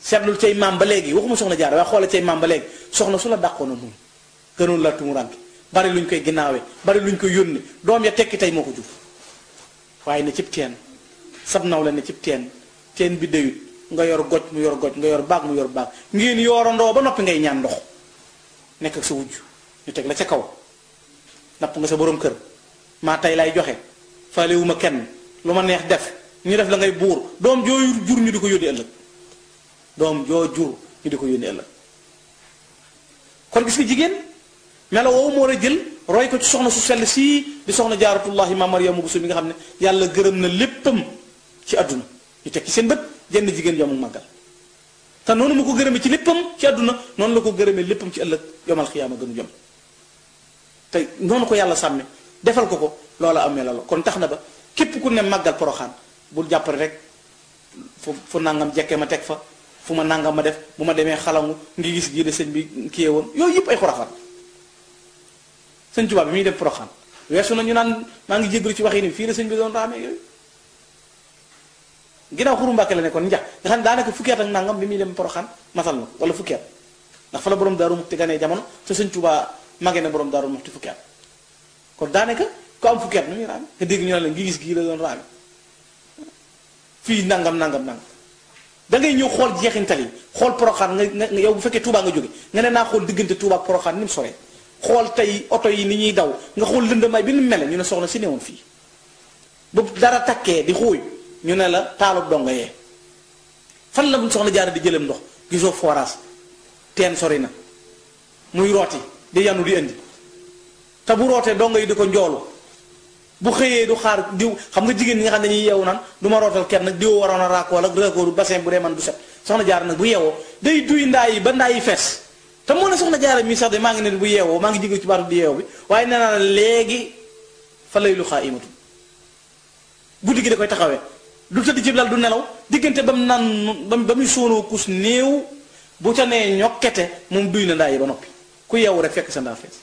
seetlul cay maam ba léegi waxuma soxna jaar waaye xoola cay maam ba léegi soxna su la dàqoon a muñ gënoon la tumuranke bari luñ koy ginnaawee bari luñ koy yónni doom ya tekki tey moo ko jur waaye ne cib teen sab naw la ne cib teen teen bi dayut nga yor goj mu yor goj nga yor baag mu yor baag ngeen yoorandoo ba noppi ngay ñaan ndox nekk ak sa wujj ñu teg la ca kaw napp nga sa borom kër maa tey lay joxe faalewuma kenn lu ma neex def ñu def la ngay buur doom joo jur ñu di ko yónni ëllëg doom joo jur ñu di ko yónni ëllëg kon gis nga jigéen melo woowu moo war a jël roy ko ci soxna su sell sii di soxna jaaratullahi ma Maryamu Buso mi nga xam ne yàlla gërëm na léppam ci àdduna ñu teg ci seen bët jenn jigéen yomu màggal te noonu mu ko gërëmee ci léppam ci àdduna noonu la ko gërëmee léppam ci ëllëg yomal xiyaama gënu jom te noonu ko yàlla sàmme defal ko ko loola amee la kon tax na ba képp ku ne màggal poroxaan bul jàppale rek fu fu nangam jekkee ma teg fa fu ma nangam ma def bu ma demee xalangu ngi gis gii de sëñ bi kiyee woon yooyu yëpp ay xurafaan sëñ Tuubaa bi muy def poroxaan weesu na ñu naan maa ngi jéggalu ci waxi ni fii la sëñ bi doon raamee yooyu ginnaaw xuru Mbàkke la nekkoon njax nga xam ne daanaka fukki at ak nangam bi muy dem poroxaan matal na wala fukki at ndax fa la borom daaru muxti ganee jamono te sëñ Tuubaa magee na borom daaru muxti fukki at kon daanaka ku am fukki at nu muy raame nga dégg ñu ne la ngi gis gii la doon raame fii nangam nangam nangam da ngay ñëw xool jeexintal yi xool poroxaan nga nga yow bu fekkee Touba nga jóge nga ne naa xool diggante Touba ak poroxaan ni mu soree xool tey oto yi ni ñuy daw nga xool lëndamaay bi ni mele ñu ne soxna si newoon fii bu dara takkee di xuuy ñu ne la taalub donga yee fan la soxna jaara di jëlam ndox gisoo forage teen sori na muy rooti di yanu di indi te bu rootee donga yi di ko njoolu bu xëyee du xaar diw xam nga jigéen ñi nga xam ne dañuy yeewu naan du ma rootal kenn nag diw waroon a raakool ak raakooru bassin bu dee man du set soxna jaar nag bu yeewoo day duy ndaa yi ba ndaa yi fees te moo ne soxna jaara mii sax de maa ngi ne bu yeewoo maa ngi jigéen ci baatu di yeewu bi waaye nee naa la léegi fa lay lu xaa imatu guddi gi da koy taxawee du tëdd ci lal du nelaw diggante ba mu naan ba muy sóonoo kus néew bu ca nee ñokkete moom duy na ndaa yi ba noppi ku yeewu rek fekk sa ndaa fees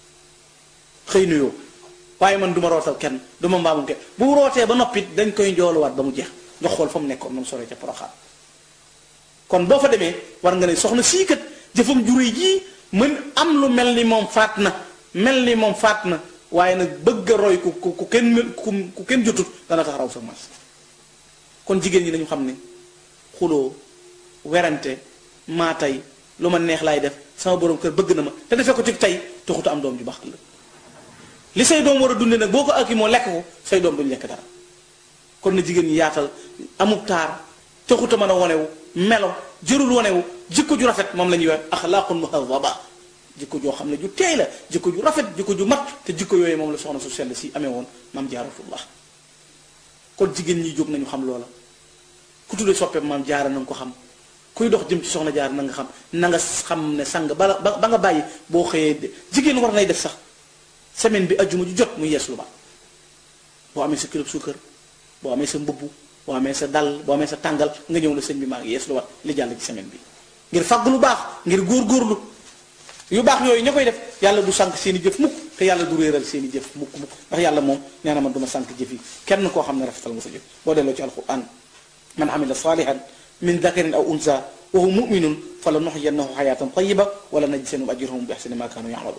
xëy nuyoo waaye man du ma rootal kenn du ma mbaamum kenn bu rootee ba noppit dañ koy njooluwaat ba mu jeex nga xool fa mu nekkoon moom sore ca poroxaan kon boo fa demee war nga ne soxna sii kat jëfam juré jii mën am lu mel ni moom faat na mel ni moom faat na waaye nag bëgg a roy ku ku ku kenn ku kenn jotut dana tax raw sa mas kon jigéen ñi dañu xam ne xuloo werante maa tey lu ma neex laay def sama borom kër bëgg na ma te defee ko ci tey taxutu am doom ju baax la li say doom war a dunde nag boo ko ak moo lekk ko say doom duñu lekk dara kon na jigéen ñi yaatal amub taar taxuta mën a wonewu melo jërul wonewu jikko ju rafet moom la ñuy wax axlaaqun muhadaba jikko joo xam ne ju teey la jikko ju rafet jikko ju mat te jikko yooyu moom la soxna su sell si amee woon maam jaaratullah kon jigéen ñi jóg nañu xam loola ku tuddee soppe maam jaara na nga ko xam kuy dox jëm ci soxna jaar na nga xam na nga xam ne sang ba ba nga bàyyi boo xëyee jigéen war nay def sax semaine bi ajjuma ju jot muy yees lu baax boo amee sa kilo suukar boo amee sa mbubb boo amee sa dal boo amee sa tàngal nga ñëw la sëñ bi maa ngi yees lu wat li jàll ci semaine bi ngir fàgg lu baax ngir góor-góorlu yu baax yooyu ña koy def yàlla du sànq seen i jëf mukk te yàlla du réeral seen i jëf mukk mukk ndax yàlla moom nee na man du ma sànq jëf yi kenn koo xam ne rafetal nga sa jëf boo delloo ci alquran man amila salihan min dakarin aw unsa wa huwa muminun fa la nuxyiyannahu xayatan tayiba wala najziyanahum ajrahum bi ahsani ma kaanu yamaluun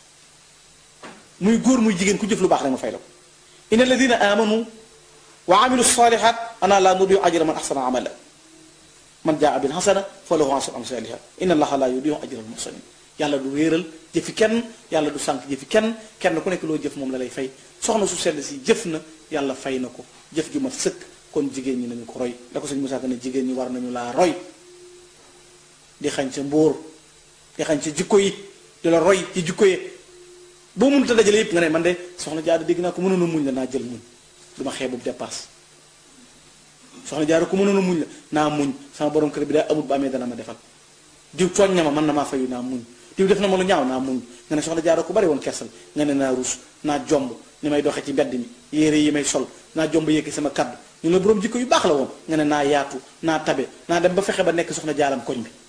muy góor muy jigéen ku jëf lu baax rek ma fay la ko inna alladina amanu wa amilu salihat ana la nudiu ajra man ahsana amala man jaa bil hasana fa lahu asru amsaliha inna allaha la yudiu ajra al muhsinin yàlla du réeral jëfi kenn yàlla du sànq jëfi kenn kenn ku nekk loo jëf moom la lay fay soxna su sell si jëf na yàlla fay na ko jëf ju mat sëkk kon jigéen ñi nañu ko roy da ko sëñ Musaa Ka ne jigéen ñi war nañu laa roy di xañ sa mbóor di xañ sa jikko yi di la roy ci jikko yi boo mënut a dajale yëpp nga ne man de soxna jaara dégg naa ko mënoon a muñ la naa jël muñ du ma xeebub dépasse soxna jaara ko mënoon a muñ la naa muñ sama borom kër bi daa amut ba amee dana ma defal diw tooñ na ma man na maa fayu naa muñ diw def na ma lu ñaaw naa muñ nga ne soxna jaara ko bari woon kersal nga ne naa rus naa jomb ni may doxee ci mbedd mi yére yi may sol naa jomb yëkki sama kaddu ñu la borom jikko yu baax la woon nga ne naa yaatu naa tabe naa dem ba fexe ba nekk soxna jaaram koñ bi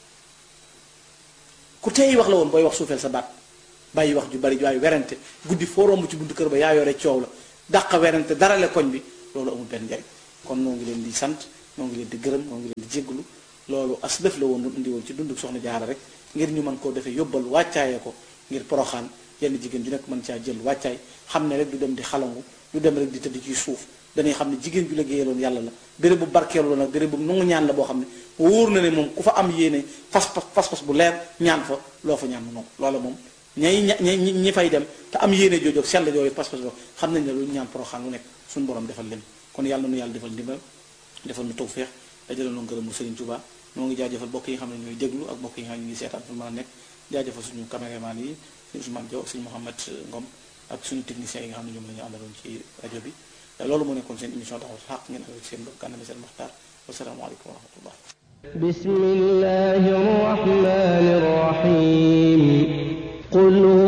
ku teey wax la woon booy wax suufeel sa baat bàyyi wax ju bari waaye werante guddi foo romb ci buntu kër ba yaa yore coow la dàq werante dara le koñ bi loolu amul benn njariñ kon noo ngi leen di sant noo ngi leen di gërëm noo ngi leen di jégglu loolu as def la woon lu indi woon ci dundu soxna jaara rek ngir ñu mën koo defee yóbbal wàccaaye ko ngir poroxaan yenn jigéen ju nekk mën caa jël wàccaay xam ne rek du dem di xalangu du dem rek di tëdd ci suuf dañuy xam ne jigéen ju liggéeyaloon yàlla la béréb bu barkeelu la nag béréb bu nangu ñaan la boo xam ne wóor na ne moom ku fa am yéene fas fas fas bu leer ñaan fa loo fa ñaan mu nangu loola moom ñay ña ñi ñi fay dem te am yéene jooju ak sell jooju pas-pas boo xam nañ ne lu ñaan poroxaan lu nekk suñu borom defal leen kon yàlla nu yàlla defal ndimbal defal nu tawféex dajale nu ngërëm mu Serigne Touba noo ngi jaajëfal bokk yi nga xam ne ñooy déglu ak bokk yi nga xam ne ñu ngi seetaan fu mën a nekk jaajëfal suñu caméraman yi suñu Ousmane Diaw ak suñu Mouhamed Ngom ak suñu techniciens yi nga xam ne ñoom la ñu àndaloon ci rajo bi loolu moo nekkoon seen émission taxaw xaq ngeen ak seen mbokk Gana Messere Maxtaar wasalaamaaleykum wa rahmatullah بسم الله الرحمن الرحيم قل هو